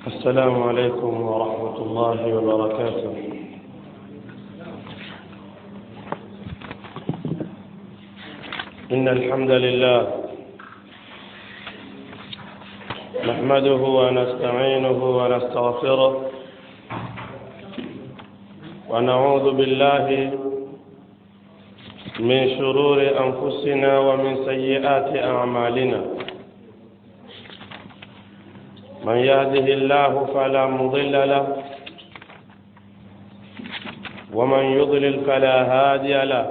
السلام عليكم ورحمة الله وبركاته إن الحمد لله نحمده ونستعينه ونستغفره ونعوذ بالله من شرور أنفسنا ومن سيئات أعمالنا من يهده الله فلا مضل له ومن يضلل فلا هادي له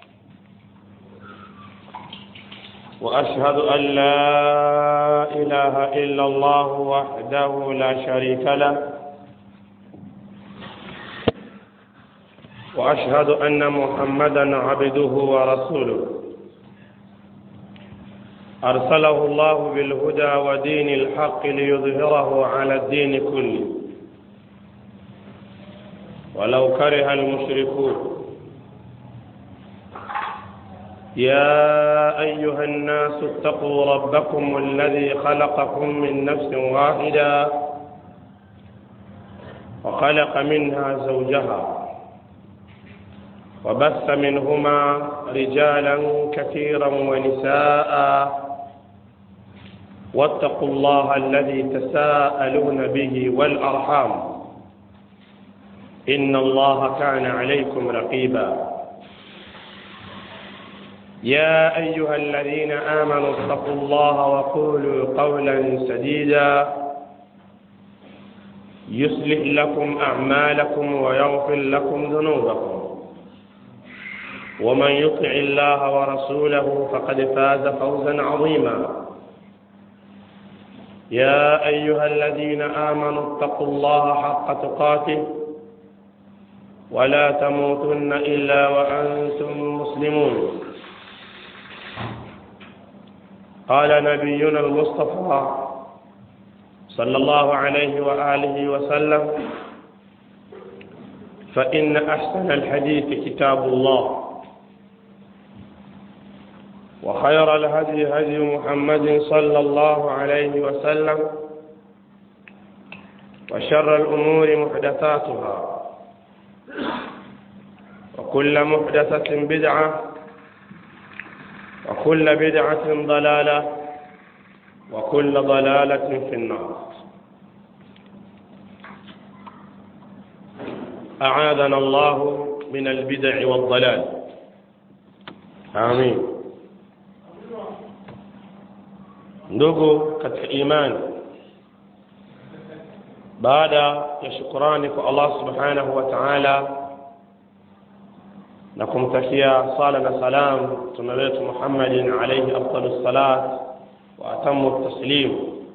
وأشهد أن لا إله إلا الله وحده لا شريك له وأشهد أن محمدا عبده ورسوله أرسله الله بالهدى ودين الحق ليظهره على الدين كله ولو كره المشركون يا أيها الناس اتقوا ربكم الذي خلقكم من نفس واحدة وخلق منها زوجها وبث منهما رجالا كثيرا ونساء واتقوا الله الذي تساءلون به والأرحام إن الله كان عليكم رقيبا يا أيها الذين آمنوا اتقوا الله وقولوا قولا سديدا يصلح لكم أعمالكم ويغفر لكم ذنوبكم ومن يطع الله ورسوله فقد فاز فوزا عظيما يا أيها الذين آمنوا اتقوا الله حق تقاته ولا تموتن إلا وأنتم مسلمون قال نبينا المصطفى صلى الله عليه وآله وسلم فإن أحسن الحديث كتاب الله وخير الهدي هدي محمد صلى الله عليه وسلم وشر الأمور محدثاتها وكل محدثة بدعة وكل بدعة ضلالة وكل ضلالة في النار أعاذنا الله من البدع والضلال آمين ndugu katika imani baada ya shukurani kwa Allah subhanahu wa ta'ala na kumtakia sala na salam mtume wetu Muhammadin alayhi afdalus salat wa atamu taslim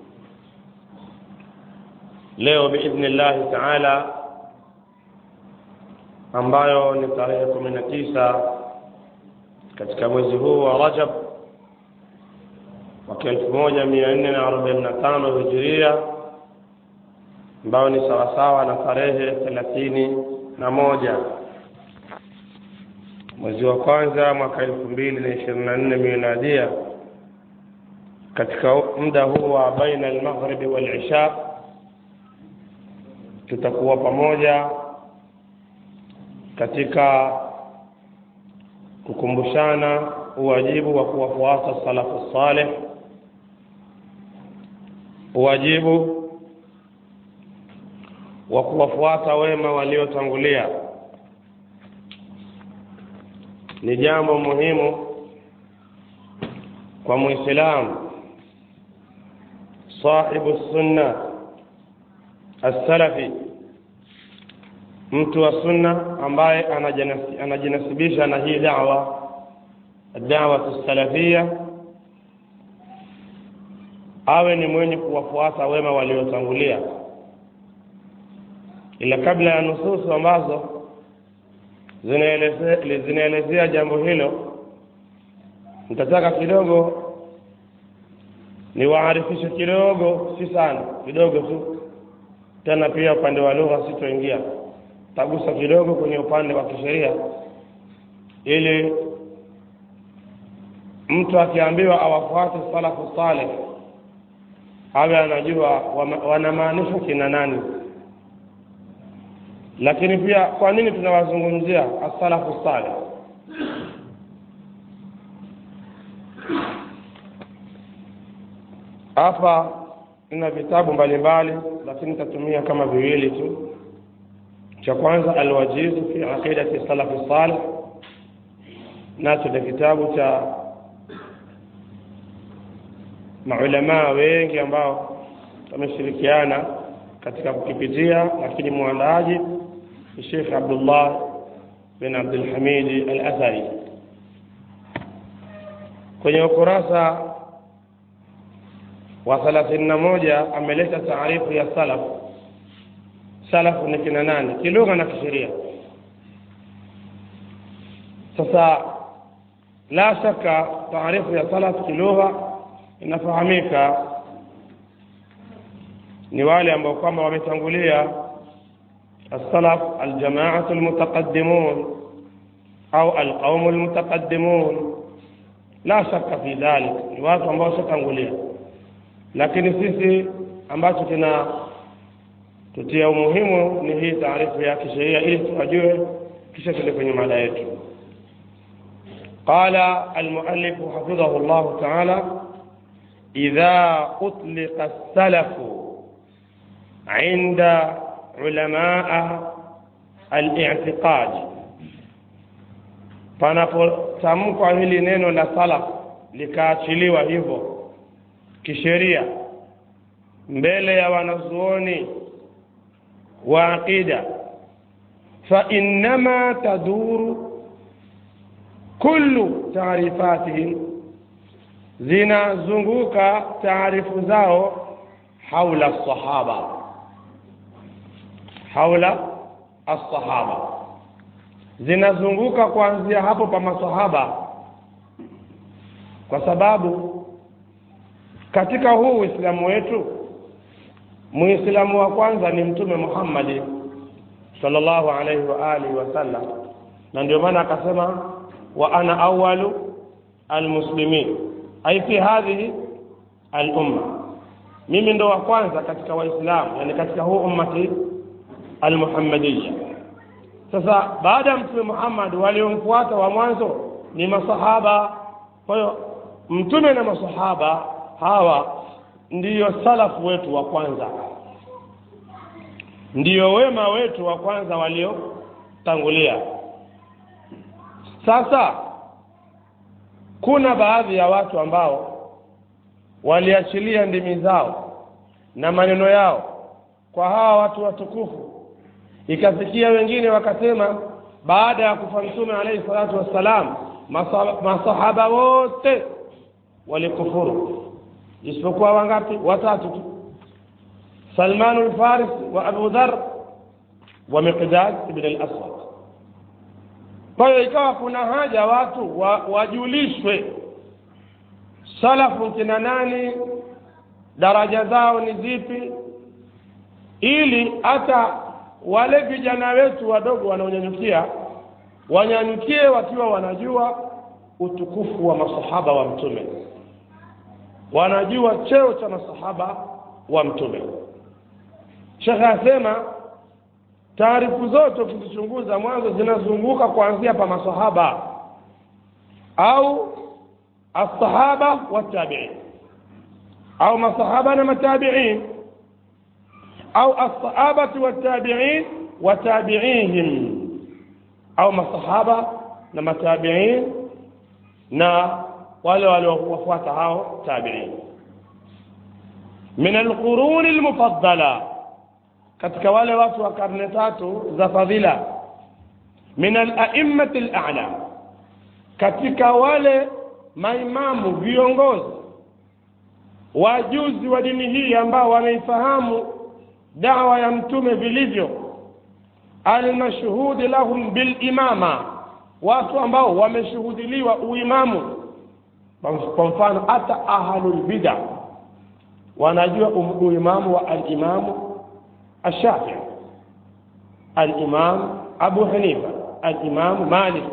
leo biidhnillah ta'ala ambayo ni tarehe 19 katika mwezi huu wa Rajab mwaka elfu moja mia nne na arobaini na tano hijiria ambayo ni sawasawa na tarehe thelathini na moja mwezi wa kwanza mwaka elfu mbili na ishirini na nne miladia katika muda huu wa baina almaghribi walisha tutakuwa pamoja katika kukumbushana uwajibu wa kuwafuata salafu saleh uwajibu wa kuwafuata wema waliotangulia ni jambo muhimu kwa muislamu sahibu sunna as-salafi mtu wa sunna ambaye anajinasibisha na hii da'wa da'wa salafia awe ni mwenye kuwafuata wema waliotangulia ila kabla ya nususu ambazo zinaelezea jambo hilo nitataka kidogo niwaarifishe kidogo si sana kidogo tu tena pia upande wa lugha sitoingia tagusa kidogo kwenye upande wa kisheria ili mtu akiambiwa awafuate salafu saleh awe anajua wanamaanisha kina nani lakini pia kwa nini tunawazungumzia asalafu salih hapa ina vitabu mbalimbali lakini nitatumia kama viwili tu cha kwanza alwajizu fi aqidati salafi salih nacho ni kitabu cha maulamaa wengi ambao wameshirikiana katika kukipitia lakini mwandaaji ni Sheikh Abdullah bin Abdul Hamid Al-Athari kwenye ukurasa wa thelathini na moja ameleta taarifu ya salaf salafu ni kina nani kilugha na kisheria sasa la shaka taarifu ya salaf kilugha inafahamika ni wale ambao kwamba wametangulia السلف الجماعة المتقدمون أو القوم المتقدمون لا شك في ذلك ni watu ambao washatangulia lakini sisi ambacho kina tutia umuhimu ni hii taarifu ya kisheria ili tuwajue kisha tuende kwenye mada yetu قال المؤلف حفظه الله تعالى إذا أطلق السلف عند علماء الاعتقاد panapotamkwa hili neno la salaf likaachiliwa hivyo kisheria mbele ya wanazuoni wa aqida fa innama taduru kullu taarifatihim zinazunguka taarifu zao haula sahaba haula as-sahaba zinazunguka kuanzia hapo pa masahaba kwa sababu katika huu uislamu wetu muislamu wa kwanza ni mtume Muhammad sallallahu alaihi wa alihi wasallam na ndio maana akasema wa ana awalu almuslimin ai fi hadhihi al-umma mimi ndo wa kwanza katika waislamu yani katika huu ummati almuhammadiyya sasa baada ya mtume Muhammad waliomfuata wa mwanzo ni masahaba kwa hiyo mtume na masahaba hawa ndiyo salafu wetu wa kwanza ndiyo wema wetu wa kwanza waliotangulia sasa kuna baadhi ya watu ambao waliachilia ndimi zao na maneno yao kwa hawa watu watukufu ikafikia wengine wakasema baada ya kufa mtume alayhi salatu wassalam masahaba wote walikufuru isipokuwa wangapi watatu tu Salman al-Faris wa Abu Dhar wa Miqdad ibn al-Aswad kwa hiyo ikawa kuna haja watu wa, wajulishwe salafu kina nani daraja zao ni zipi ili hata wale vijana wetu wadogo wanaonyanyukia wanyanyukie wakiwa wanajua utukufu wa masahaba wa mtume wanajua cheo cha masahaba wa mtume shekhe asema taarifu zote ukizichunguza mwanzo zinazunguka kuanzia pa masahaba au الصحابة والتابعين أو مصحابة متابعين أو الصحابة والتابعين وتابعيهم أو مصحابة متابعين نا wale waliofuata hao tabiin min alquruni almufaddala katika wale watu wa karne tatu za fadhila min ala'immati al'ala katika wale maimamu viongozi wajuzi wa dini hii ambao wanaifahamu dawa ya mtume vilivyo almashhudi lahum bilimama watu ambao wameshuhudiliwa uimamu kwa mfano hata ahlul bid'a wanajua uimamu wa alimamu الشافعي الإمام أبو حنيفة الإمام مالك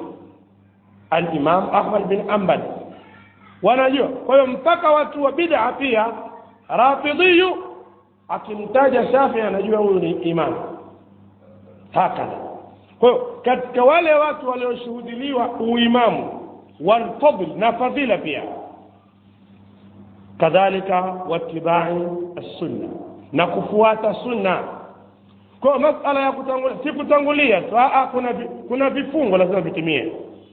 الإمام أحمد بن أنبل wanajua kwa hiyo mpaka watu wa bid'a pia rafidhiyu akimtaja shafii anajua huyu ni imam hakadha kwa hiyo katika wale watu walioshuhudiliwa uimamu walfadl na fadhila pia kadhalika watibai assunna na kufuata sunna kwa masala ya kutangulia si kutangulia tu aa kuna vi, kuna vifungo lazima vitimie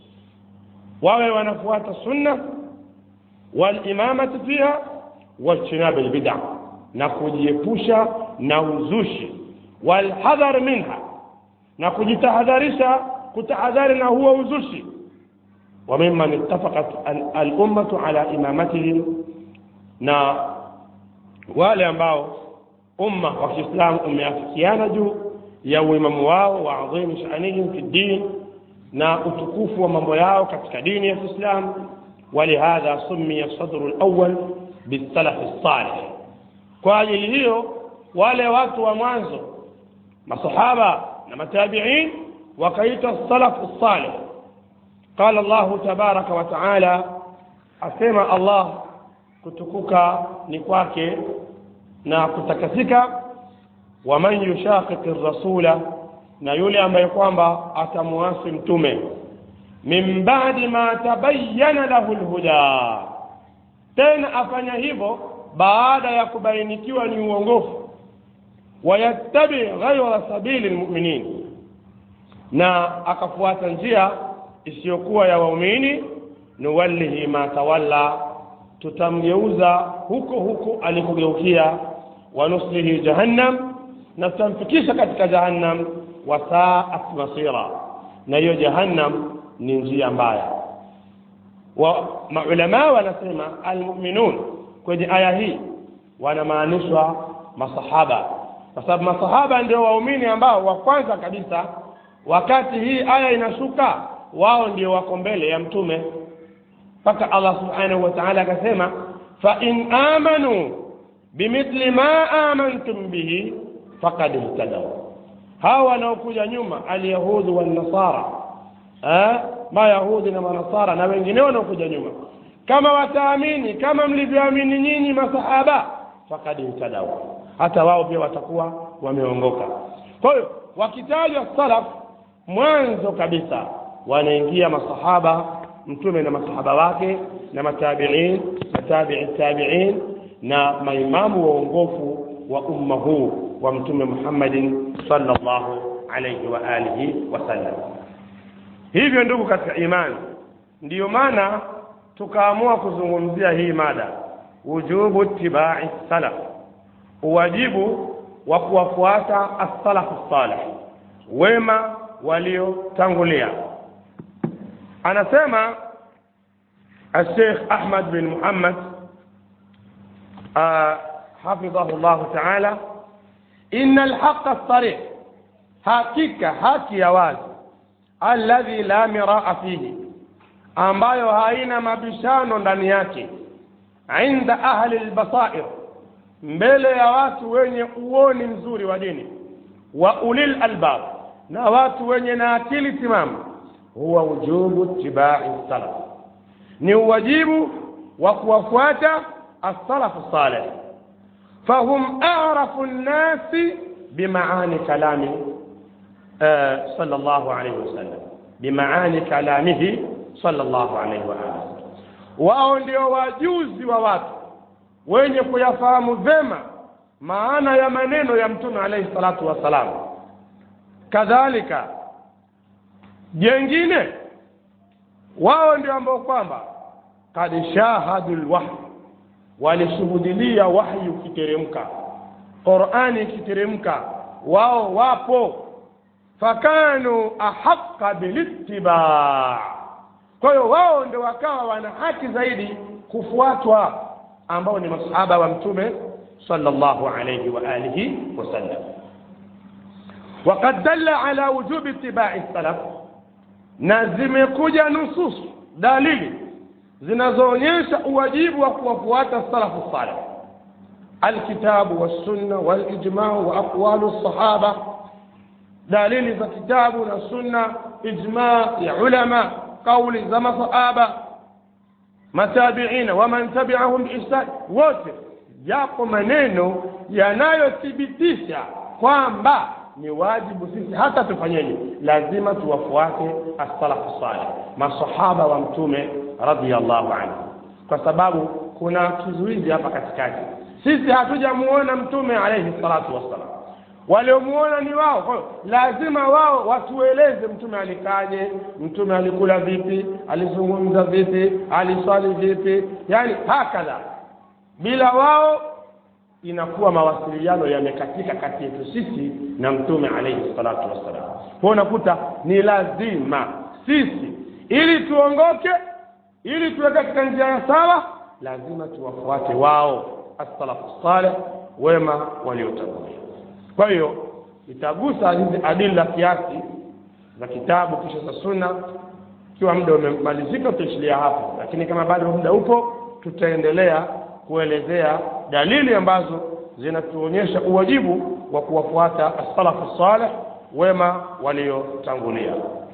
wawe wanafuata sunna walimamati fiha wajtinabi lbida na kujiepusha na uzushi walhadhar minha na kujitahadharisha kutahadhari na huo uzushi وممن اتفقت الأمة على إمامتهم na wale ambao umma wa Kiislamu umeafikiana juu ya uimamu wao wa adhimu shanihim fi din na utukufu wa mambo yao katika dini ya Kiislamu ولهذا سمي الصدر الأول بالسلف الصالح kwa ajili hiyo wale watu wa mwanzo masahaba na matabiin wakaitwa salafu salih qala llahu tabaraka wa taala asema allah kutukuka ni kwake na kutakasika waman yushaqiqi rasula na yule ambaye kwamba atamuasi mtume min badi ma tabayyana lahu lhuda tena afanya hivyo baada ya kubainikiwa ni uongofu wayattabi ghaira sabili lmuminin na akafuata njia isiyokuwa ya waumini nuwallihi ma tawalla tutamgeuza huko huko alikogeukia wanuslihi jahannam na tutamfikisha katika jahannam wasaat masira na hiyo jahannam ni njia mbaya wa maulamaa wanasema almuminun kwenye aya hii wanamaanishwa masahaba kwa sababu masahaba ndio waumini ambao wa kwanza kabisa wakati hii aya inashuka wao ndio wako mbele ya mtume mpaka allah subhanahu wa taala akasema fain amanu bimithli ma amantum bihi fakad ihtadau hawa wanaokuja nyuma alyahudhu wannasara mayahudi na manasara na wengine wanaokuja nyuma kama wataamini kama mlivyoamini nyinyi masahaba fakad ihtadau hata wao pia watakuwa wameongoka kwa hiyo wakitajwa salaf mwanzo kabisa wanaingia masahaba mtume na masahaba wake na matabiin na tabii tabiin na maimamu waongofu wa umma huu wa mtume muhammadin sallallahu alaihi wa alihi wasallam hivyo ndugu katika imani ndiyo maana tukaamua kuzungumzia hii mada wujubu tibai salaf uwajibu wa kuwafuata assalafu salih wema waliotangulia anasema الشيخ أحمد بن محمد آه حفظه الله تعالى إن الحق الصريح حقيقة حكي يواز الذي لا مراء فيه ambayo haina mabishano ndani yake inda ahli lbasair mbele ya watu wenye uoni mzuri wa dini wa ulil albab na watu wenye na akili timamu huwa wujubu tibai salaf ni uwajibu wa kuwafuata assalafu saleh fahum arafu nnasi bimaani kalami uh, sallallahu alaihi wasallam bimaani kalamihi sallallahu alaihi waalihi wao ndio wajuzi wa watu wenye kuyafahamu vema maana ya maneno ya mtume alaihi salatu wassalam kadhalika jengine wao ndio ambao kwamba kad shahadu lwahyi walishuhudilia wahyi ukiteremka qurani ikiteremka wao wapo fakanu ahaqa bilitibaa kwa hiyo wao ndio wakawa wana haki zaidi kufuatwa ambao ni masahaba wa mtume sallallahu alayhi wa alihi wasallam وقد دل على وجوب اتباع السلف na zimekuja nusus dalili zinazoonyesha uwajibu wa kuwafuata salafu salih alkitabu wassunna walijmau wa aqwalu lsahaba dalili za kitabu na sunna ijma ya ulama kauli za masahaba matabiina waman tabiahum biihsan wote yako maneno yanayothibitisha kwamba ni wajibu sisi hata tufanyeje lazima tuwafuate as-salafu salih masahaba wa mtume radhiyallahu anhu kwa sababu kuna kizuizi hapa katikati sisi hatujamuona mtume alayhi salatu wassalam waliomuona ni wao kwa hiyo lazima wao watueleze mtume alikaje mtume alikula vipi alizungumza vipi aliswali vipi yani hakadha bila wao inakuwa mawasiliano yamekatika kati yetu sisi na mtume alayhi salatu wassalam kwa unakuta ni lazima sisi ili tuongoke ili tuwe katika njia ya sawa lazima tuwafuate wao as-salafu salih wema waliotangulia kwa hiyo itagusa hizi adila kiasi za kitabu kisha za sunna ikiwa muda umemalizika tutaishilia hapo lakini kama bado muda upo tutaendelea kuelezea dalili ambazo zinatuonyesha uwajibu wa kuwafuata as-salafu salih wema waliotangulia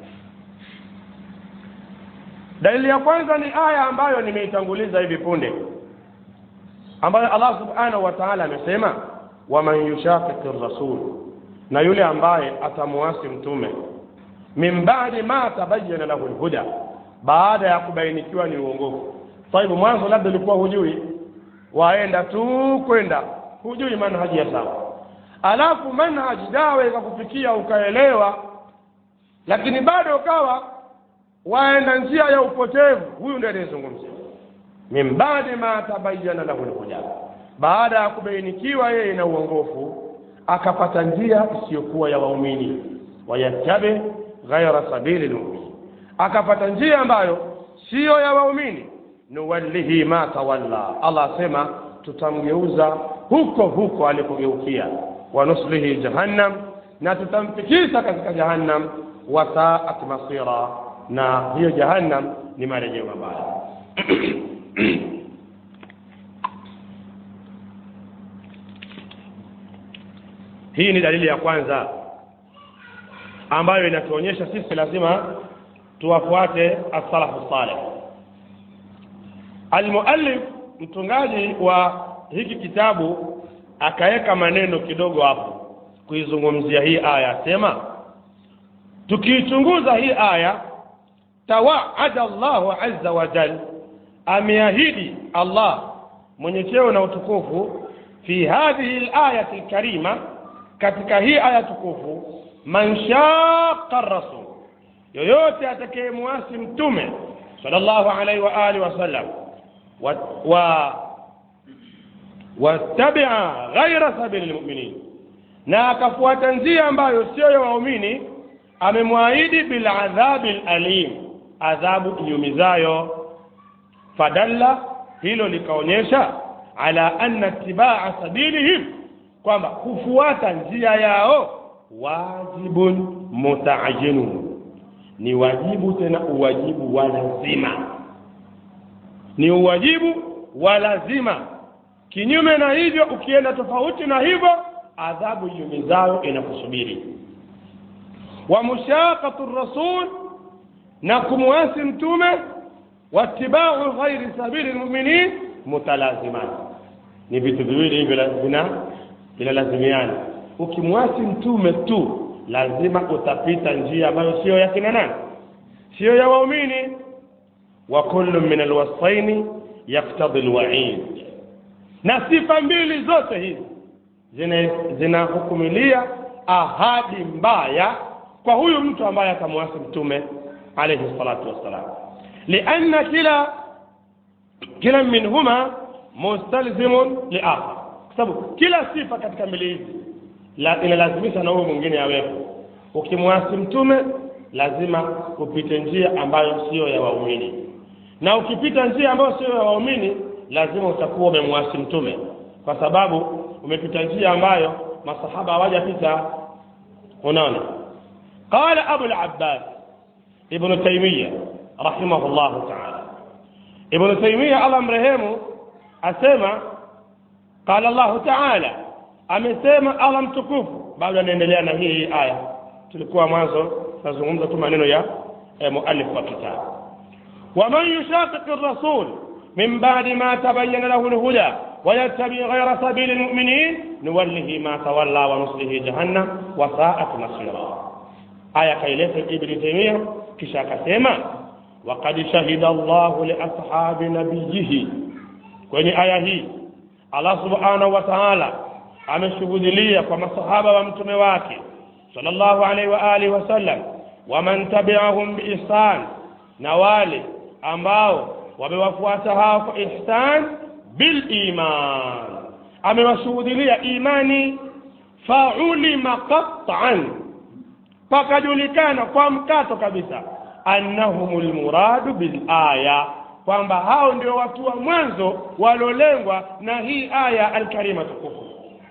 dalili ya kwanza ni aya ambayo nimeitanguliza hivi punde ambayo Allah subhanahu wa ta'ala amesema waman yushaqiqi rasul na yule ambaye atamuasi mtume min ba'di ma tabayyana lahu alhuda baada ya kubainikiwa ni uongofu sahibu mwanzo labda ulikuwa hujui waenda tu kwenda hujui manhaji ya sawa alafu manhaji dawa ikakufikia ukaelewa lakini bado ukawa waenda njia ya upotevu huyu ndiye anayezungumzia min baadi ma tabayyana lahu alhuda baada ya kubainikiwa yeye na uongofu akapata njia isiyokuwa ya waumini wayattabi ghaira sabili lmuminin akapata njia ambayo siyo ya waumini nuwallihi ma tawalla allah asema tutamgeuza huko huko alikogeukia wanuslihi jahannam na tutamfikisha katika jahannam wasaat masira na hiyo jahannam ni marejeo mabaya hii ni dalili ya kwanza ambayo inatuonyesha sisi lazima tuwafuate as-salafu salih almuallif mtungaji wa hiki kitabu akaweka maneno kidogo hapo kuizungumzia hii aya sema tukiichunguza hii aya tawaada Allahu azza wa jal ameahidi Allah mwenye cheo na utukufu fi hadhihi al-ayati al-karima katika hii aya tukufu man shaqa rasul yoyote atakayemwasi mtume sallallahu alaihi wa alihi wasallam wa, wa wattabia ghaira sabili lmuminin na akafuata njia ambayo sio ya waumini amemwahidi biladhabi lalim adhabu iumizayo fadalla hilo likaonyesha ala anna itibaa sabilihim kwamba kufuata njia yao wajibun mutaajinun ni wajibu tena uwajibu wa lazima ni uwajibu wa lazima kinyume na hivyo ukienda tofauti na hivyo adhabu iumizayo inakusubiri wa mushaqatu rasul na kumwasi mtume watibau ghairi sabili lmuminin mutalaziman ni vitu viwili hivyo vina vinalazimiana ukimwasi mtume tu lazima utapita njia ambayo sio ya kina nani sio ya waumini wa kullu min alwasfaini yaktadhi alwa'id na sifa mbili zote hizi zinahukumilia ahadi mbaya kwa huyu mtu ambaye atamwasi mtume alayhi salatu wassalam lianna kila kila minhuma mustalzimun liakhar kwa sababu kila sifa katika mbili hizi la, inalazimisha na huyu mwingine awepo ukimwasi mtume lazima upite njia ambayo siyo ya waumini na ukipita njia ambayo siyo ya waumini lazima utakuwa umemwasi mtume kwa sababu umepita njia ambayo masahaba hawajapita unaona qala abu al-abbas ibn taymiyyah rahimahullah ta'ala ibn taymiyyah Allah mrehemu asema qala Allah ta'ala amesema Allah mtukufu bado anaendelea na hii aya tulikuwa mwanzo tunazungumza tu maneno ya eh, muallif wa kitabu ومن يشاقق الرسول من بعد ما تبين له الهدى ويتبع غير سبيل المؤمنين نوله ما تولى ونصله جهنم وساءت مصيرا آية كيلة ابن تيمية كشا كسيما وقد شهد الله لأصحاب نبيه kwenye aya hii Allah subhanahu wa ta'ala ameshuhudilia kwa masahaba wa mtume wake sallallahu alaihi wa alihi wasallam waman tabi'ahum biihsan na wale ambao wamewafuata hao kwa ihsan bil iman amewashuhudilia imani faulima qat'an pakajulikana kwa mkato kabisa annahumul muradu bil aya kwamba hao ndio watu wa mwanzo walolengwa na hii aya alkarima tukufu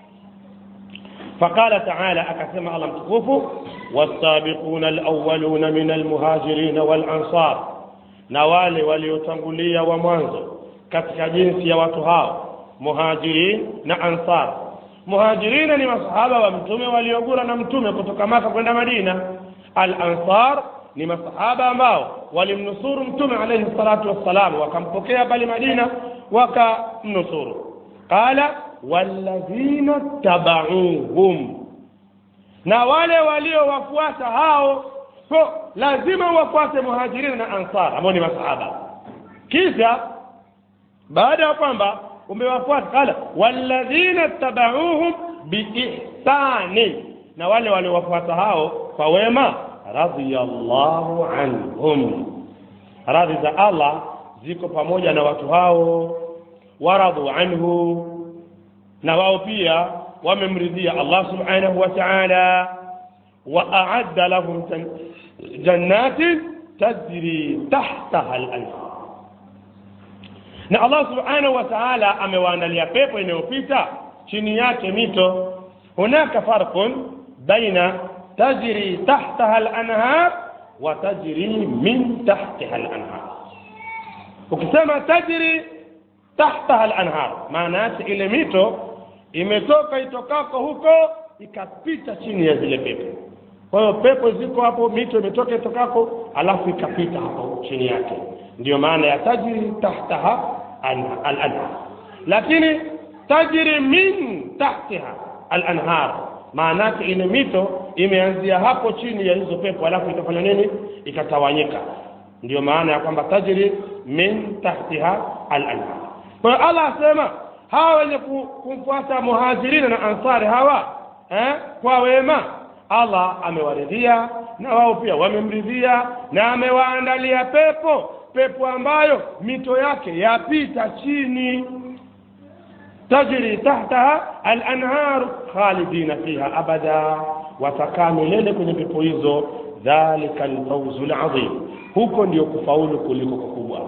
فقال تعالى أكثم الله متكوف والسابقون الأولون من المهاجرين والأنصار نوالي وليتنقلية ومنزل katika jinsi ya watu hao muhajirin na ansar muhajirina ni masahaba wa mtume waliogura na mtume kutoka maka kwenda madina al ansar ni masahaba ambao walimnusuru mtume alayhi salatu wassalam wakampokea pale madina wakamnusuru qala walladhina tabauhum na wale waliowafuata hao so lazima wafuate muhajirina na ansar ambao ni masahaba kisha baada ya kwamba umewafuata qala walladhina tabauhum biihsani na wale waliowafuata hao kwa wema radhiyallahu anhum radhi za Allah ziko pamoja na watu hao waradhu anhu na wao pia wamemridhia Allah subhanahu wa ta'ala wa a'adda lahum jannatin tajri tahtaha al-anhar na Allah subhanahu wa ta'ala amewaandalia pepo inayopita chini yake mito hunaka farqun baina tajri tahtaha al-anhar wa tajri min tahtiha al-anhar ukisema tajri tahtaha al-anhar maana yake ile mito imetoka itokako huko ikapita chini ya zile pepo kwa hiyo pepo ziko hapo mito imetoka itokako alafu ikapita hapo chini yake ndio maana ya tajri tahtaha al-anhar lakini tajri min tahtiha al-anhar maana yake ile mito imeanzia hapo chini ya hizo pepo alafu ikafanya nini ikatawanyika ndio maana ya kwamba tajri min tahtiha al-anhar kwa hiyo Allah asema hawa wenye kumfuata muhajirina na ansari hawa eh, kwa wema Allah amewaridhia na wao pia wamemridhia na amewaandalia pepo pepo ambayo mito yake yapita chini tajri tahtaha al-anhar khalidina fiha abada watakaa milele kwenye pepo hizo dhalika al-fawzu al-azim huko ndio kufaulu kuliko kukubwa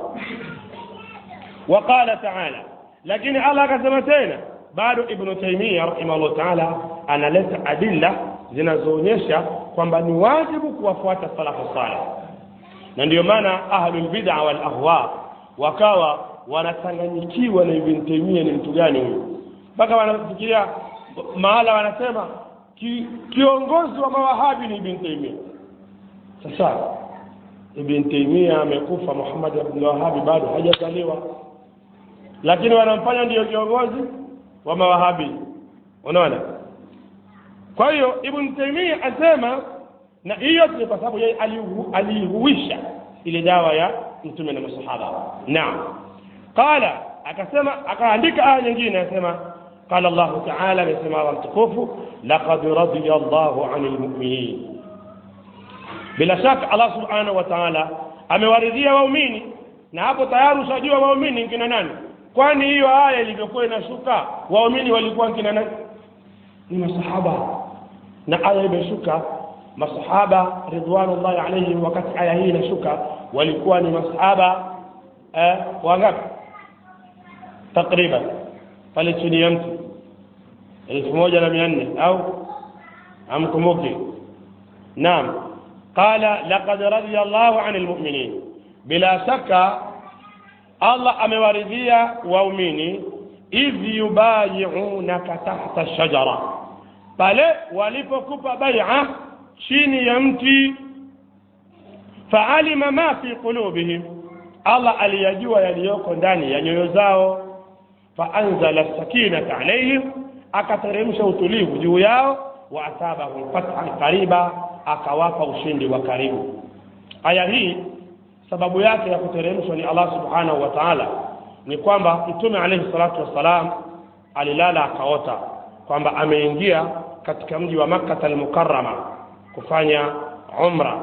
وقال تعالى lakini Allah akasema tena bado Ibn Taymiyyah rahimahullah ta'ala analeta adilla zinazoonyesha kwamba ni wajibu kuwafuata salafu salih na ndiyo maana ahlul bid'a wal ahwa wakawa wanachanganyikiwa na Ibn Taymiyyah ni mtu gani huyu mpaka wanafikiria mahala wanasema ki, kiongozi wa mawahabi ni Ibn Taymiyyah sasa Ibn Taymiyyah amekufa Muhammad ibn Wahhab bado hajazaliwa lakini wanamfanya ndiyo kiongozi wa mawahabi unaona kwa hiyo ibn taimia asema na hiyo ni kwa sababu yeye alihuisha ile dawa ya mtume na masahaba naam qala akasema akaandika aya nyingine akasema قال الله تعالى لسمع الله متكوف لقد رضي الله عن المؤمنين bila shaka Allah subhanahu wa ta'ala amewaridhia waumini na hapo tayari ushajua waumini kina nani kwani hiyo aya ilivyokuwa inashuka waumini walikuwa kina nani ni masahaba na aya imeshuka masahaba ridwanullahi alaihim wakati aya hii inashuka walikuwa ni masahaba eh, wangapi takriban pale chini ya mtu elfu moja na mia nne au amkumbuki naam qala laqad radiya llahu ani lmuminin bila shaka allah amewaridhia waumini idh yubayiunaka tahta shajara pale walipokupa baia chini ya mti faalima ma fi qulubihim allah aliyajua yaliyoko ndani ya nyoyo zao faanzala sakinata alaihim akateremsha utulivu juu yao wa asabahum fathan qariba akawapa ushindi wa karibu aya hii sababu yake ya kuteremshwa ni allah subhanahu wa taala ni kwamba mtume alaihi salatu wassalam alilala akaota kwamba ameingia katika mji wa makkata almukarama kufanya umra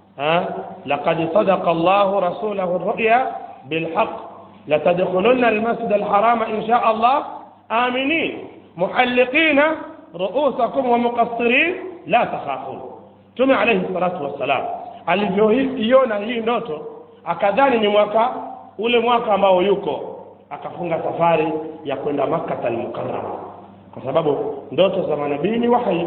laqad sadaqa llahu rasulahu ruya bilhaq latadkhulunna almasjid alharama insha allah aminin muhalliqina ruusakum wa muqassirin la takhafun mtume alaihi salatu wassalam alivyoiona hii ndoto akadhani ni mwaka ule mwaka ambao yuko akafunga safari ya kwenda makkata almukarama kwa sababu ndoto za manabii ni wahi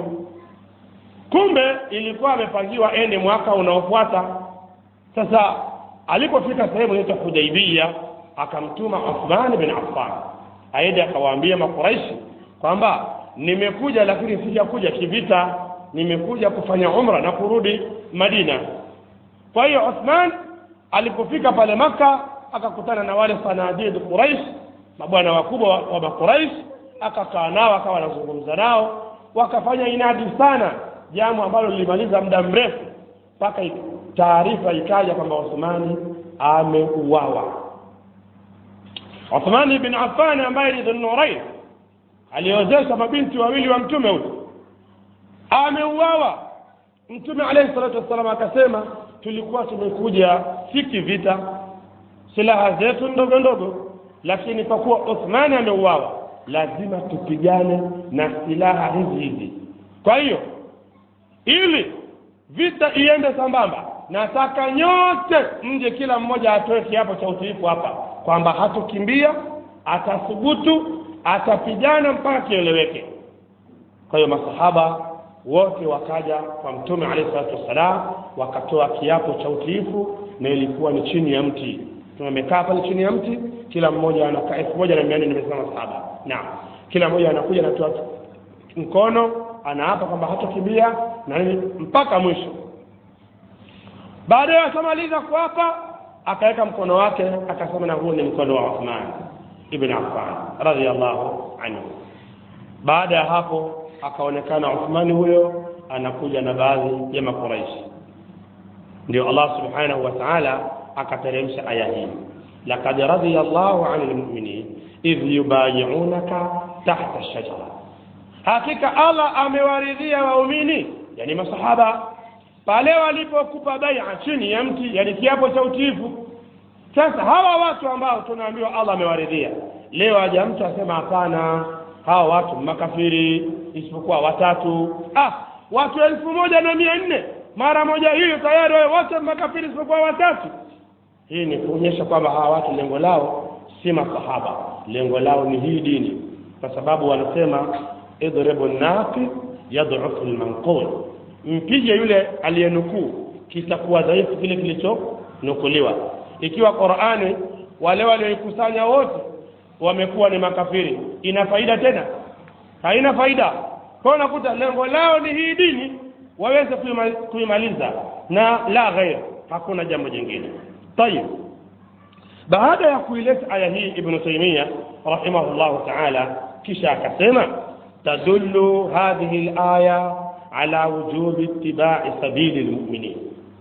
kumbe ilikuwa amepangiwa ende mwaka unaofuata sasa alipofika sehemu inaitwa hudaibia akamtuma uthman bin affan aende akawaambia makuraishi kwamba nimekuja lakini sijakuja kivita nimekuja kufanya umra na kurudi madina kwa hiyo uthman alipofika pale maka akakutana na wale sanadid quraish mabwana wakubwa wa, wa makuraish akakaa nao akawa anazungumza nao wakafanya inadi sana jambo ambalo lilimaliza muda mrefu mpaka taarifa ikaja kwamba uthmani ameuawa uthmani bin affan ambaye ni dhunurain aliozesha mabinti wawili wa mtume huyu ameuawa mtume alayhi salatu wassalam akasema tulikuwa tumekuja si kivita silaha zetu ndogo ndogo lakini kwa kuwa uthmani ameuawa lazima tupigane na silaha hizi hizi kwa hiyo ili vita iende sambamba nataka nyote mje kila mmoja atoe kiapo cha utiifu hapa kwamba hatokimbia atathubutu atapigana mpaka kieleweke kwa hiyo masahaba wote wakaja kwa mtume alayhi salatu wassalam wakatoa kiapo cha utiifu na ilikuwa ni chini ya mti tumekaa pale chini ya mti kila mmoja anakaa elfu moja na mia nne nimesema saba naam kila mmoja anakuja anatoa mkono anaapa kwamba hatokimbia na nini mpaka mwisho baadaye akamaliza kuapa akaweka mkono wake akasema na huu ni mkono wa Uthman ibn Affan radhiallahu anhu baada ya hapo akaonekana Uthmani huyo anakuja na baadhi ya makuraishi ndio Allah subhanahu wa ta'ala akateremsha aya hii laqad radiya Allahu 'anil mu'minin idh yubayi'unaka tahta ash-shajara hakika Allah amewaridhia waumini yani masahaba pale walipokupa bai'a chini ya mti yani kiapo cha utiifu sasa hawa watu ambao tunaambiwa Allah amewaridhia leo aja mtu asema hapana hawa watu makafiri isipokuwa watatu ah watu elfu moja na mia nne mara moja hiyo tayari wewe wote makafiri isipokuwa watatu hii ni kuonyesha kwamba hawa watu lengo lao si masahaba lengo lao ni hii dini kwa sababu wanasema idribu naqi yadhufu lmanqul mpige yule aliyenukuu kitakuwa dhaifu kile kilichonukuliwa ikiwa qurani wale walioikusanya wote wamekuwa ni makafiri ina faida tena haina faida kwa unakuta lengo lao ni hii dini waweze kuimaliza na la ghair hakuna jambo jingine tayib baada ya kuileta aya hii ibnu taimia rahimahullahu taala kisha akasema tadullu hadhihi laya ala wujubi ittibai sabili lmuminin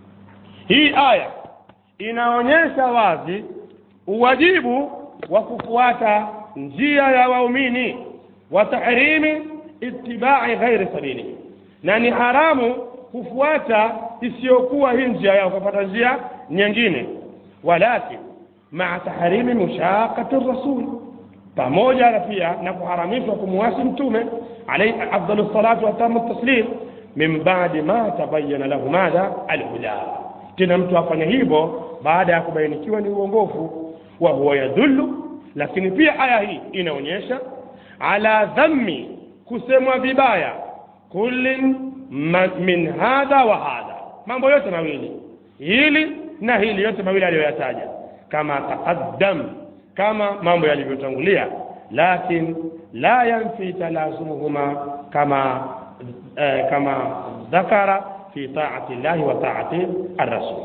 hii aya inaonyesha wazi uwajibu wa kufuata njia ya waumini wa tahrimi ittibai ghairi sabili na ni haramu kufuata isiyokuwa hii njia yao kufuata njia nyingine walakin maa tahrimi mushaqati rasul pamoja na pia na kuharamishwa kumwasi mtume alayhi afdalu salatu watamu taslim min badi ma tabayyana lahu madha alhuda tena mtu afanya hivyo baada ya kubainikiwa ni uongofu wa huwa yadullu lakini pia aya hii inaonyesha ala dhammi kusemwa vibaya kullin min hadha wa hadha mambo yote mawili hili na hili yote mawili aliyoyataja kama taqaddam kama mambo yalivyotangulia lakin la yanfi talazumuhuma kama eh, kama dhakara fi taati llahi wa taati arrasul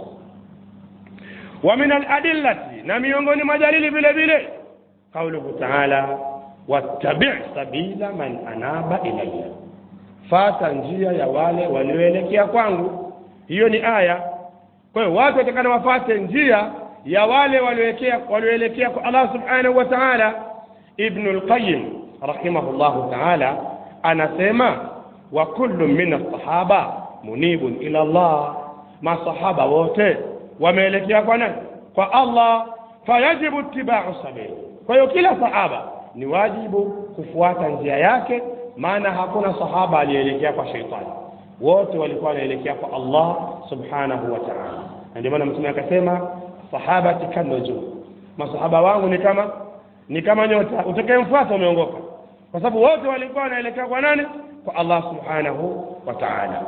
wa min aladillati na miongoni mwa dalili vile vile qauluhu taala wattabi sabila man anaba ilayya fata njia ya wale walioelekea kwangu hiyo ni aya kwa hiyo watu watakana wafate njia ya wale walioelekea walioelekea kwa Allah subhanahu wa ta'ala ibn al-qayyim rahimahullahu ta'ala anasema wa kullu min as-sahaba munibun ila Allah masahaba wote wameelekea kwa nani kwa Allah fayajibu ittiba'u sabili kwa hiyo kila sahaba ni wajibu kufuata njia yake maana hakuna sahaba aliyeelekea kwa sheitani wote walikuwa wanaelekea kwa Allah subhanahu wa ta'ala na ndio maana mtume akasema sahabati kanujum masahaba wangu ni kama ni kama nyota utakayemfuata umeongoka kwa sababu wote walikuwa wanaelekea kwa nani kwa Allah subhanahu wa ta'ala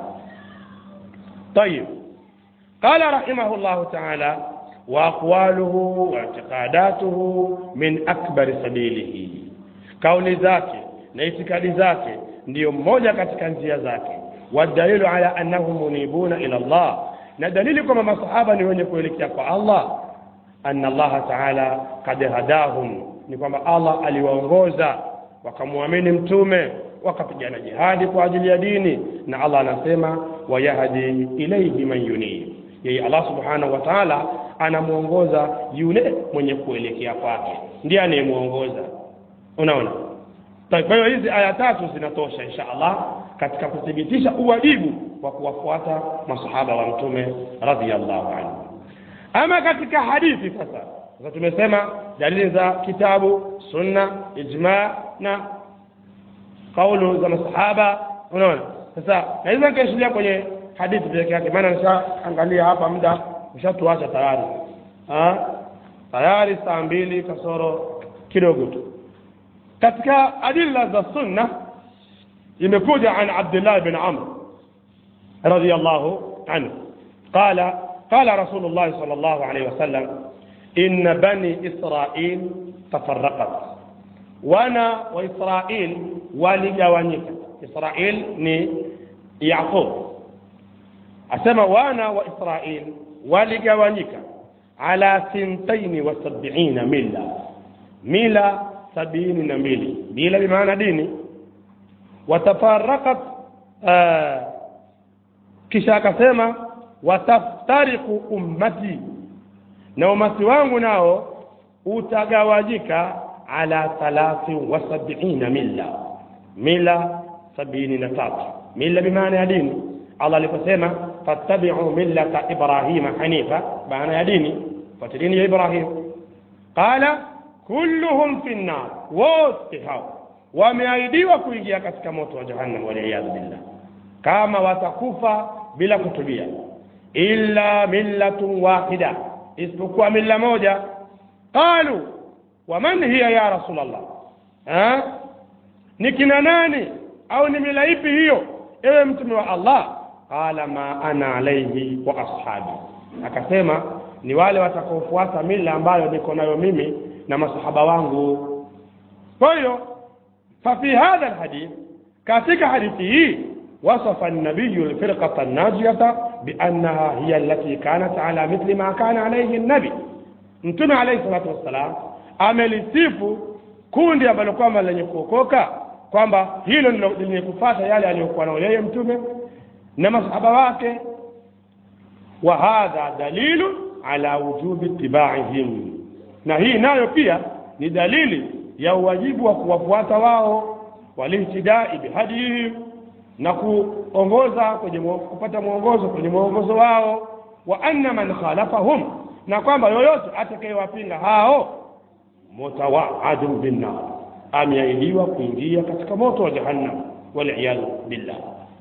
طيب قال رحمه الله تعالى وأقواله واعتقاداته من أكبر سبيله kauli zake na itikadi zake ndiyo mmoja katika njia zake wadalilu ala annahum munibuna ila Allah na dalili kwamba masahaba ni wenye kuelekea kwa Allah anna Allah taala kad hadahum ni kwamba Allah aliwaongoza wakamwamini mtume wakapigana jihadi kwa ajili ya dini na Allah anasema wayahdi ilayhi man yunib yeye Allah subhanahu wa ta'ala anamuongoza yule mwenye kuelekea kwake ndiye anayemuongoza unaona kwa hiyo hizi aya tatu zinatosha insha Allah katika kuthibitisha uwajibu wa kuwafuata masahaba wa mtume radhiyallahu anhu ama katika hadithi sasa sasa tumesema dalili za kitabu sunna ijma na kaulu za masahaba unaona sasa naweza nikaishilia kwenye hadithi peke yake maana nishaangalia hapa muda ushatuacha tayari tayari saa mbili kasoro kidogo tu katika adilla za sunna imekuja an abdullah bin amr radiyallahu anhu qala qala rasulullah sallallahu alayhi wasallam inna bani israil tafarraqat wana wa israil waligawanyika israil ni yaqub asema wana wa israil waligawanyika ala sintaini wa sab'ina milla mila sabini na mbili bila bimaana dini watafarakat uh, kisha akasema wataftariku ummati na umati wangu nao utagawanyika ala thalathi wa sabina milla mila sabini na tatu mila bimaana ya dini allah aliposema fattabiu millata ibrahima hanifa maana ya dini fuate dini ya ibrahim qala kulluhum fi nnar wote hao wameahidiwa kuingia katika moto wa jahannam waliyadhu billah kama watakufa bila kutubia illa millatun wahida isipokuwa milla moja qalu waman hiya ya rasulallah ha? ni kina nani au ni mila ipi hiyo ewe mtume wa allah qala ma ana alaihi wa ashabi akasema ni wale watakaofuata mila ambayo niko nayo mimi na masahaba wangu kwa hiyo fafi hadha alhadith katika hadithi hii وصف النبي الفرقة الناجية بأنها هي التي كانت على مثل ما كان عليه النبي mtume alayhi salatu wassalam amelisifu kundi ambalo kwamba lenye kuokoka kwamba hilo ndilo lenye kufata yale aliyokuwa nayo yeye mtume na masahaba wake wa hadha dalilu ala wujubi ittibaihim na hii nayo pia ni dalili ya uwajibu wa kuwafuata wao walihtidai bihadihim na kuongoza kwenye kupata mwongozo kwenye mwongozo wao wa anna man khalafahum na kwamba yoyote atakayewapinga hao mutawaadun binnar ameahidiwa kuingia katika moto wa jahannam waliyadhu billah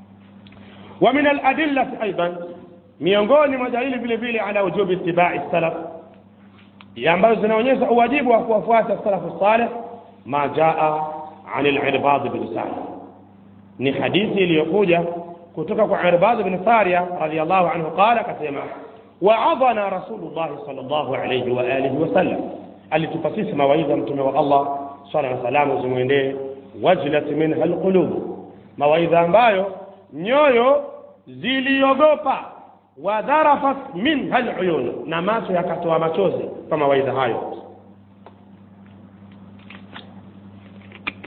wa min aladillati aidan miongoni mwa dalili vile vile ala wujubi ittibai salaf ambazo zinaonyesha uwajibu wa kuwafuata salafu salih ma jaa an al-irbad bin sa'd ni hadithi iliyokuja kutoka kwa Irbad bin Sariya radhiyallahu anhu qala akasema wa'adhana Rasulullah sallallahu alayhi wa alihi wa sallam alitupa sisi mawaidha mtume wa Allah swalla na salamu zimwendee wajlat minha alqulub mawaidha ambayo nyoyo ziliogopa wadharafat minha aluyun na macho yakatoa machozi kwa mawaidha hayo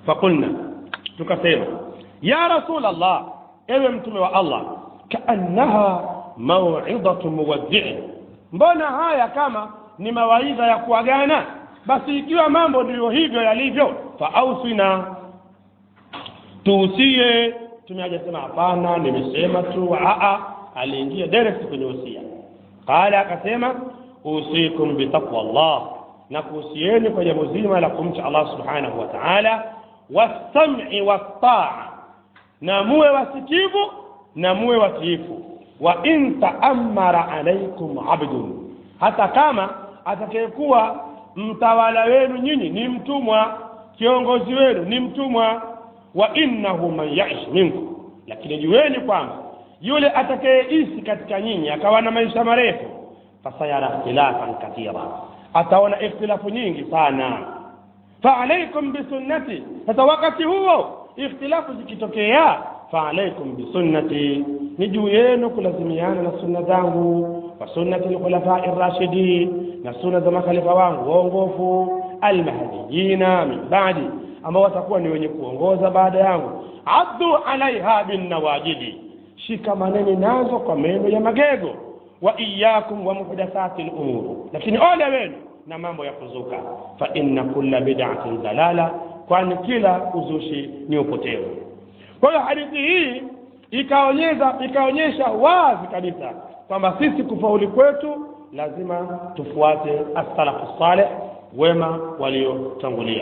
faqulna tukasema ya rasul allah ewe mtume wa allah kaannaha mauidatu muwaddi'i mbona haya kama ni mawaidha ya kuagana basi ikiwa mambo ndiyo hivyo yalivyo faausina tuusie mtume hajasema hapana nimesema tu aa aliingia direct kwenye usia qala akasema usikum bitaqwa llah na kuhusieni kwa jambo zima la kumcha allah subhanahu wa taala wasami wastaa na muwe wasikivu na muwe watiifu wa in taamara alaikum abdun hata kama atakayekuwa mtawala wenu nyinyi ni mtumwa kiongozi wenu ni mtumwa wa innahu man yaish minkum lakini jueni kwamba yule atakayeishi katika nyinyi akawa na maisha marefu fasayara ikhtilafan kathira ataona ikhtilafu nyingi sana faalaikum bisunnati sasa wakati huo ikhtilafu zikitokea faalaikum bisunnati ni juu yenu kulazimiana na sunna zangu wa sunnati lkhulafai rashidin na sunna za makhalifa wangu waongofu almahdiyina min badi ambao watakuwa ni wenye kuongoza baada yangu addu alaiha binnawajidi shikamaneni nazo kwa meno ya magego wa iyakum wa muhdathati lumur lakini ole wenu na mambo ya kuzuka fa inna kulla bid'atin dalala kwani kila uzushi ni upotevu kwa hiyo hadithi hii ikaonyesha ikaonyesha wazi kabisa kwamba sisi kufauli kwetu lazima tufuate as-salafu salih wema waliotangulia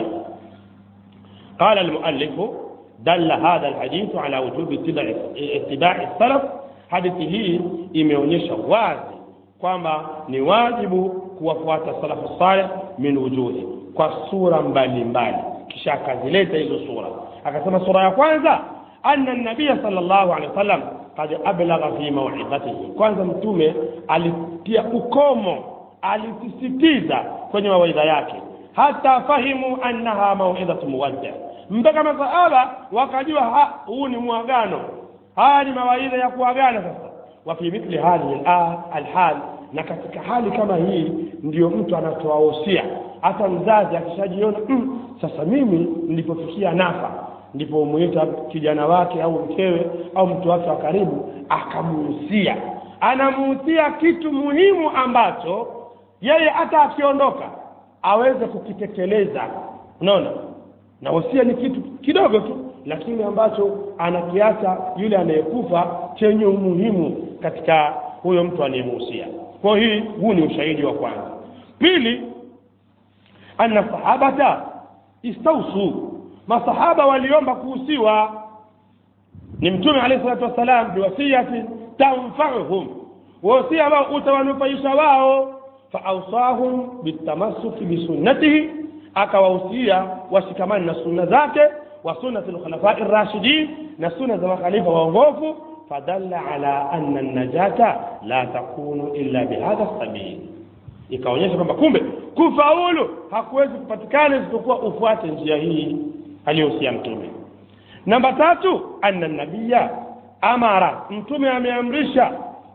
قال المؤلف دل هذا الحديث على وجوب اتباع اتباع السلف hadithi hii imeonyesha wazi kwamba ni wajibu kuwafuata salafu saleh min wujuhi kwa sura mbalimbali kisha akazileta hizo sura akasema sura ya kwanza anna nabiya sallallahu alaihi wasallam qad ablagha fi maw'idhatihi kwanza mtume alitia ukomo alisisitiza kwenye mawaidha yake hata fahimu annaha mauidhatu muwadda mpaka masahaba wakajua huu ni muagano haya ni mawaidha ya kuagana sasa wa fi mithli hadhihi alhal na katika hali kama hii ndiyo mtu anatoa wosia hata mzazi akishajiona mm, sasa mimi nilipofikia nafa ndipo umuita kijana wake au mkewe au mtu wake wa karibu akamuhusia anamuhusia kitu muhimu ambacho yeye hata akiondoka aweze kukitekeleza unaona na wosia ni kitu kidogo tu lakini ambacho anakiacha yule anayekufa chenye umuhimu katika huyo mtu anayemuhusia kwa hii huu ni ushahidi wa kwanza pili anna sahabata istausu masahaba waliomba kuhusiwa ni mtume alayhi salatu wassalam biwasiyati tanfauhum wasia ambao utawanufaisha wao faausahum bitamassuki bisunnatihi akawahusia washikamani na sunna zake wa sunnati lkhulafai rashidin na sunna za makhalifa waongofu fadalla ala anna najata la takunu illa bihadha sabil ikaonyesha kwamba kumbe kufaulu hakuwezi kupatikana isipokuwa ufuate njia hii aliyohusia mtume namba tatu anna nabiya amara mtume ameamrisha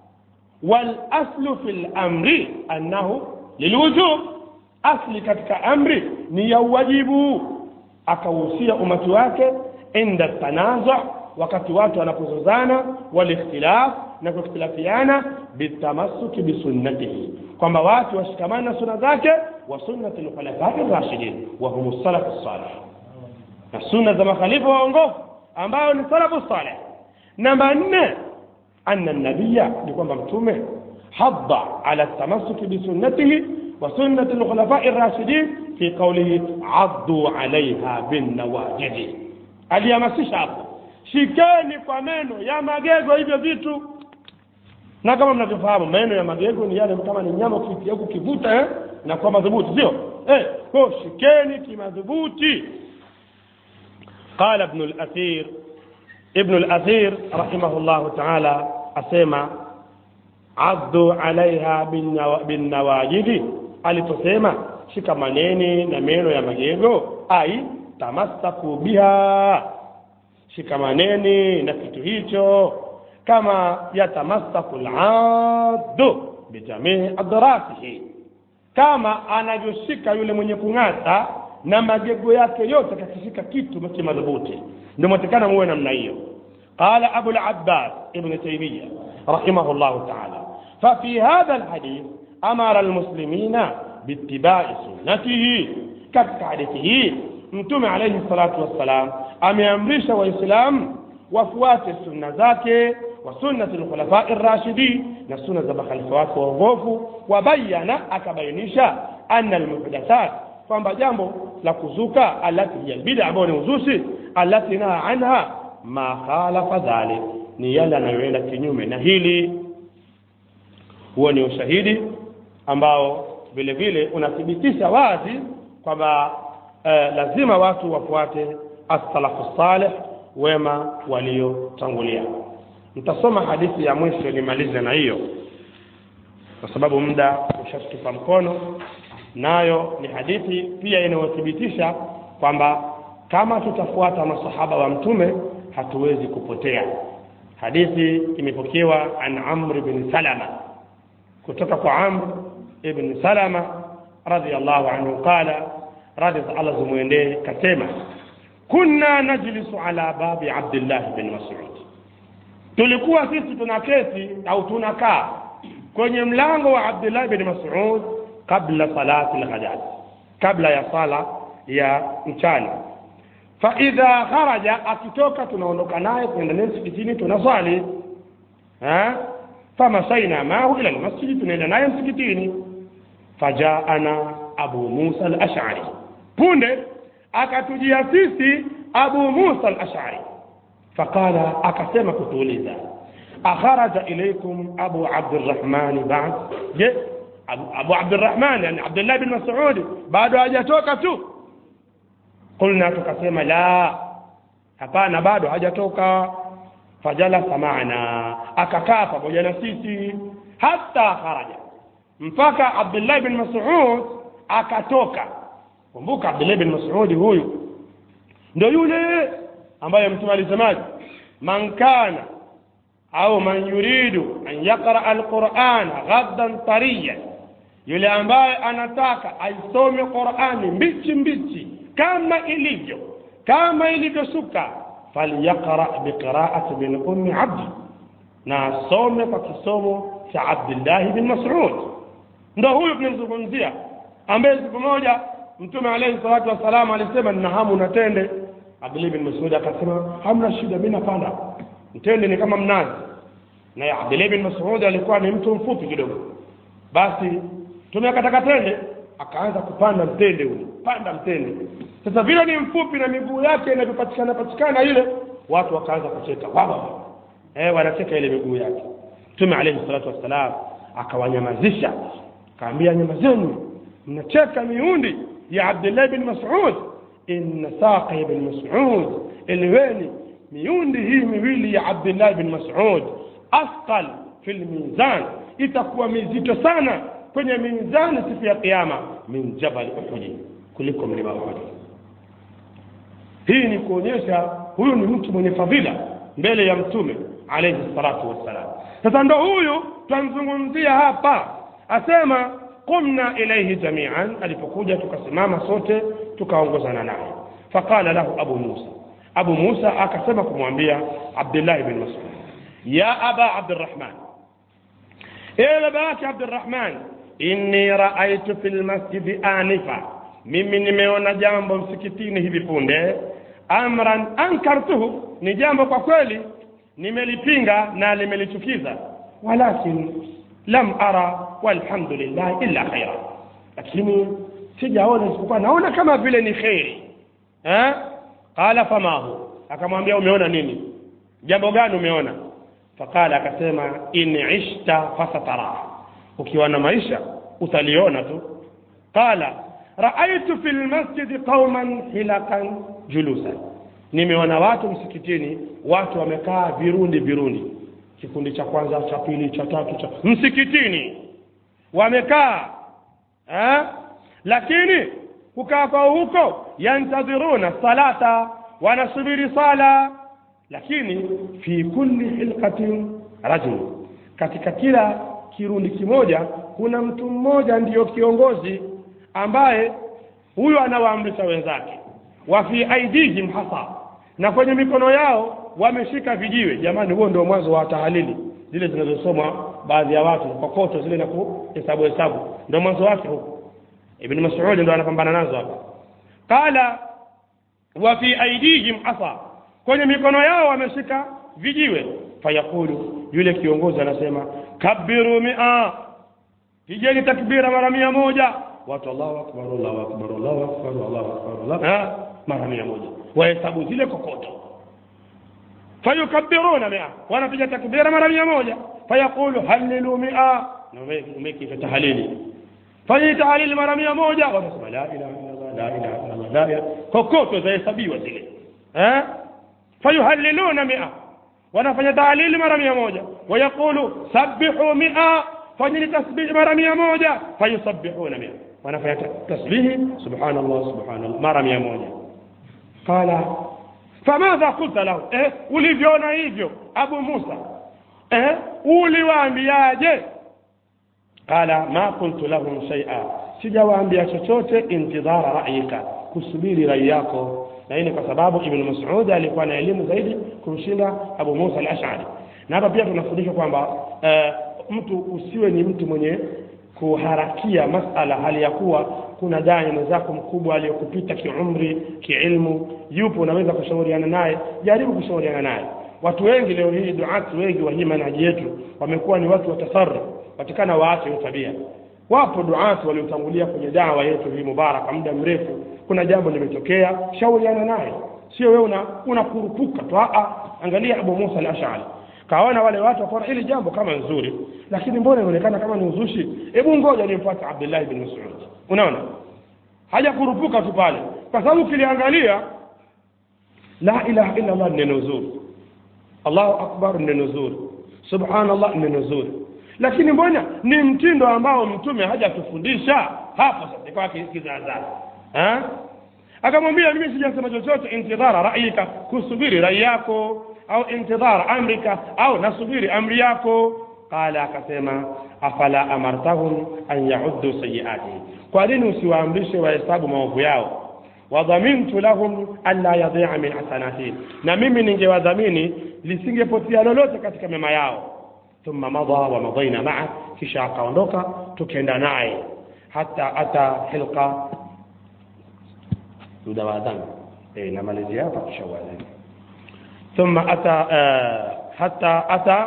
walaslu fi lamri annahu lilwujub asli katika amri ni ya uwajibu akahusia umati wake inda tanaza wakati watu wanapozozana walikhtilaf na kuikhtilafiana bitamassuki bisunnatihi kwamba watu washikamane na sunna zake wa sunnati lkhulafai rashidin wa hum salafu salih na sunna za makhalifa waongofu ambayo ni salafu salih namba nne anna nabiya ni kwamba mtume hadda ala tamassuki bisunnatihi وسنة الخلفاء الراشدين في قوله عضوا عليها بالنواجذ alihamasisha hapo shikeni kwa meno ya magego hivyo vitu na kama mnavyofahamu meno ya magego ni yale kama ni nyama ukitia huku kivuta eh, na kwa madhubuti sio eh, kwa shikeni kimadhubuti qala ibn al-athir ibn al-athir rahimahullah ta'ala asema addu alaiha binnawajidi aliposema shikamaneni na meno ya magego ai tamassaku biha shikamaneni na kitu hicho kama yatamassaku laddu bijamii adrasihi kama anavyoshika yule mwenye kung'ata na magego yake yote akakishika kitu kimadhubuti ndio mwatikana muwe namna hiyo قال أبو العباس ابن تيمية رحمه الله تعالى ففي هذا الحديث أمر المسلمين باتباع سنته katika hadithi hii mtume alaihi salatu wassalam ameamrisha waislamu wafuate sunna zake wa sunnati lkhulafai rashidin na sunna za makhalifa wake waongofu wabayana akabainisha anna almuhdathat kwamba jambo la kuzuka alati hiya lbida ambayo ni uzushi alati naha anha ma khalafa dhalik ni yale anayoenda kinyume na hili huo ni ushahidi ambao vile vile unathibitisha wazi kwamba eh, lazima watu wafuate as-salafu salih wema waliotangulia nitasoma hadithi ya mwisho nimalize na hiyo kwa sababu muda ushatupa mkono nayo ni hadithi pia inayothibitisha kwamba kama tutafuata masahaba wa mtume hatuwezi kupotea hadithi imepokewa an amr bin salama kutoka kwa amr ibn salama radhiallahu anhu qala radhi za allah zimwendee kasema kunna najlisu ala babi abdillah bin masud tulikuwa sisi tunaketi au tunakaa kwenye mlango wa abdullah bin masud qabla salati lghadati kabla ya sala ya mchana faidha kharaja akitoka tunaondoka naye kwenda naye msikitini tunaswali famasaina mahu ila lmasjidi tunaenda naye msikitini fajaana abu musa alashari punde akatujia sisi abu musa alashari faqala akasema kutuuliza akharaja ilaikum abu abdirahmani bad je abu, abu abdirahman yani abdullah bin masudi bado hajatoka tu qulna tukasema la hapana bado hajatoka fajalasa maana akakaa pamoja na sisi hata kharaja mpaka abdullah bin masud akatoka kumbuka abdullah bin masudi huyu ndo yule ambaye mtume alisemaje man kana au man yuridu an yaqra alquran ghaddan tariyan yule ambaye anataka aisome qurani mbichi mbichi kama ilivyo kama ilivyoshuka falyaqra biqiraati bin ummi abdi na asome kwa kisomo cha abdillahi bin masud ndo huyu tunamzungumzia ambaye siku moja mtume alaihi salatu wassalam alisema nina hamu na tende abdulahi bin masud akasema hamna shida mi napanda mtende ni kama mnazi naye abdulahi bin masud alikuwa ni mtu mfupi kidogo basi tumekataka tende akaanza kupanda mtende ule panda mtende sasa vile ni mfupi na miguu yake inavyopatikana patikana ile watu wakaanza kucheka wao eh wanacheka ile miguu yake mtume alayhi salatu wassalam akawanyamazisha akaambia nyamazeni mnacheka miundi ya abdullah bin mas'ud inna saqa ibn mas'ud ilweni miundi hii miwili ya abdullah bin mas'ud asqal fil mizan itakuwa mizito sana kwenye mizani siku ya kiyama min jabal uhudi kuliko mlima uhudi hii ni kuonyesha huyu ni mtu mwenye fadhila mbele ya mtume alayhi salatu wassalam sasa ndo huyu twamzungumzia hapa asema qumna ilaihi jamian alipokuja tukasimama sote tukaongozana naye faqala lahu abu musa abu musa akasema kumwambia abdillahi bin masud ya aba abdirahman ewe baba yake abdirahman inni raaitu fi lmasjidi anifa mimi nimeona jambo msikitini hivi punde amran ankartuhu ni jambo kwa kweli nimelipinga na limelichukiza walakin lam ara walhamdulillah illa khaira lakini sijaona isipokuwa naona kama vile ni kheri eh? qala famahu akamwambia umeona nini jambo gani umeona faqala akasema in ishta fasatara ukiwa na maisha utaliona tu qala raaitu fi lmasjidi qauman hilakan julusan nimeona watu msikitini watu wamekaa virundi virundi kikundi cha kwanza cha pili cha tatu cha msikitini wamekaa eh? lakini kukaa kwao huko yantadhiruna salata wanasubiri sala lakini fi kulli hilqatin rajul katika kila kirundi kimoja kuna mtu mmoja ndiyo kiongozi ambaye huyu anawaamrisha wenzake wa fi aidihim hasa na kwenye mikono yao wameshika vijiwe jamani huo ndio mwanzo wa tahalili zile zinazosomwa baadhi ya watu kokoto zile na kuhesabu hesabu ndio mwanzo wake huko ibn mas'ud ndio anapambana nazo hapa qala wa fi aidihim hasa kwenye mikono yao wameshika vijiwe fayaqulu yule kiongozi anasema kabiru mia pigeni takbira mara mia moja watu Allahu akbar Allahu akbar Allahu akbar Allahu akbar Allah ha mara mia moja wahesabu zile kokoto fayukabbiruna mia wanapiga takbira mara mia moja fayaqulu halilu mia umeki tahalili fanya tahalili mara mia moja wanasema la ilaha illallah la ilaha illallah la ilaha kokoto zahesabiwa zile eh fayuhalliluna mia wanafanya tahalili mara mia moja wayaqulu sabbihu mia fanyeni tasbihi mara mia moja fayusabbihuna mia wanafanya tasbihi subhanallah subhanallah mara mia moja qala famadha qulta lahu eh ulivyoona hivyo abu musa eh uliwaambiaje qala ma qultu lahum shay'a sijawaambia chochote intidhara ra'yika kusubiri rai yako na hii ni kwa sababu ibn mas'ud alikuwa na elimu zaidi kumshinda abu musa al-ash'ari na hapa pia tunafundishwa kwamba eh, mtu usiwe ni mtu mwenye kuharakia masala hali ya kuwa kuna dai mwenzako mkubwa aliyokupita kiumri kiilmu yupo unaweza kushauriana naye jaribu kushauriana naye watu wengi leo hii duati wengi wa hii manhaji yetu wamekuwa ni watu watasarruf watikana waache hiyo tabia wapo duati waliotangulia kwenye dawa yetu hii mubaraka muda mrefu kuna jambo limetokea shauriana naye sio wewe una unakurupuka tu a angalia Abu Musa al-Ash'ari kaona wale watu wakaona hili jambo kama nzuri lakini mbona inaonekana kama ni uzushi hebu ngoja nimfuate Abdullah ibn Mas'ud unaona haja kurupuka tu pale kwa sababu kiliangalia la ilaha illa Allah neno zuri Allahu akbar neno zuri subhanallah neno zuri lakini mbona ni mtindo ambao mtume hajatufundisha hapo sasa kwa kizaazaa eh akamwambia mimi sijasema chochote intidhara ra'yika kusubiri rai yako au intidhara amrika au nasubiri amri yako qala akasema afala amartahum an yauddu sayiatihim kwa nini usiwaamrishe wahesabu maovu yao wadhamintu lahum alla yadhi'a min hasanatihim na mimi ningewadhamini lisingepotea lolote katika mema yao thumma madha wa madaina maa kisha akaondoka tukaenda naye hata ata hilqa muda wa adhan eh namalizia hapa kisha uadhani ثم أتى آه حتى أتى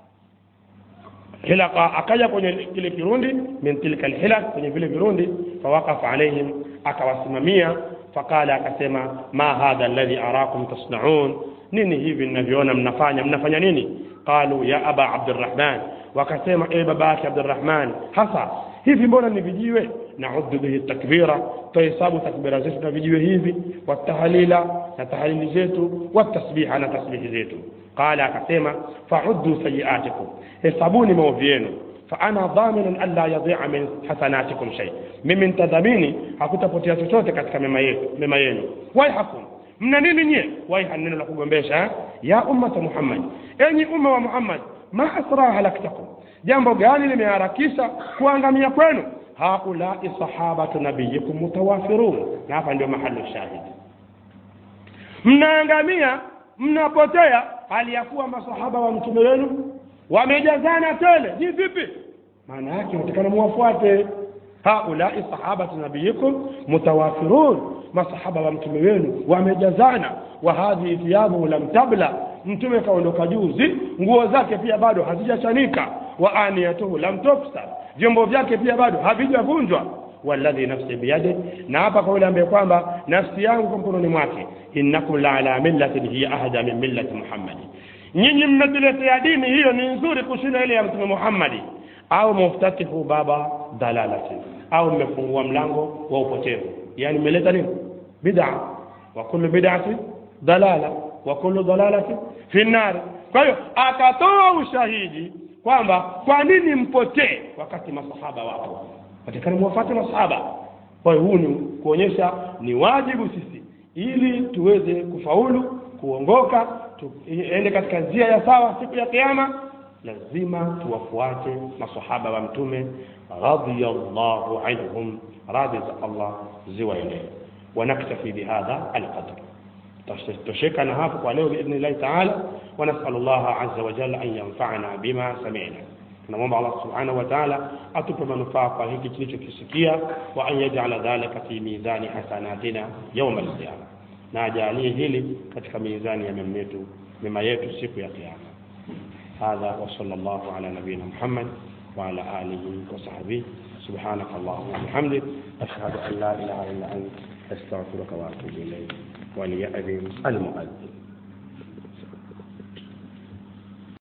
حلقة akaja kwenye kile kirundi min tilka alhilaq kwenye vile virundi fawaqafa alaihim akawasimamia faqala akasema ma hadha alladhi arakum tasnaun nini hivi ninavyoona mnafanya mnafanya nini qalu ya aba abdurrahman wakasema e baba yake abdurrahman hasa hivi mbona ni vijiwe nauddu bihi takbira tuhesabu takbira zetu na vijiwe hivi watahalila na tahalili zetu watasbiha na tasbihi zetu qala akasema fauddu sayiatikum hesabuni maovu yenu فأنا ضامن ألا يضيع من حسناتكم شيء mimi nitadhamini hakutapotea chochote katika mema yetu mema yenu waihakum mna nini nyie waiha neno la kugombesha ya ummata muhammad enyi umma wa muhammad ma asra halaktakum jambo gani limeharakisha kuangamia kwenu haulai sahabatu nabiyikum mutawafirun na hapa ndio mahali shahidi mnaangamia mnapotea hali ya kuwa masahaba wa mtume wenu wamejazana tele ni vipi maana yake natakana muwafuate haulai sahabatu nabiyikum mutawafirun masahaba wa mtume wenu wamejazana wa hadhihi thiyabuhu lam tabla mtume kaondoka juzi nguo zake pia bado hazijachanika wa aniyatuhu lam tufsar vyombo vyake pia bado havijavunjwa walladhi nafsi biyadi na hapa kwa yule ambaye kwamba nafsi yangu kwa mkononi mwake innakum la ala millatin hiya ahda min millati muhammadi nyinyi mmetuletea dini hiyo ni nzuri kushinda ile ya mtume muhammadi au muftatihu baba dalalati au mmefungua mlango wa upotevu yani mmeleta nini bid'a wa kullu bid'ati dalala wa kullu dalalati fi nar kwa hiyo akatoa ushahidi kwamba kwa nini mpotee wakati masahaba wapo watakana muwafuate masahaba kwa hiyo huu ni kuonyesha ni wajibu sisi ili tuweze kufaulu kuongoka tuende katika njia ya sawa siku ya kiyama lazima tuwafuate masahaba wa mtume radiyallahu anhum radhi za Allah ziwaenee ونكتفي بهذا القدر تشكنا هذا ولو بإذن الله تعالى ونسأل الله عز وجل أن ينفعنا بما سمعنا tunamwomba Allah subhanahu wa ta'ala atupe manufaa kwa hiki tulichokisikia wa an yaj'ala dhalika fi mizani hasanatina yawm al-qiyama na ajalie hili katika mizani ya mema yetu mema yetu siku ya kiyama hadha wa sallallahu ala nabiyina Muhammad wa ala alihi wa sahbihi سبحانك اللهم وبحمدك أشهد أن لا إله إلا أنت أستغفرك وأتوب إليك وليأذن المؤذن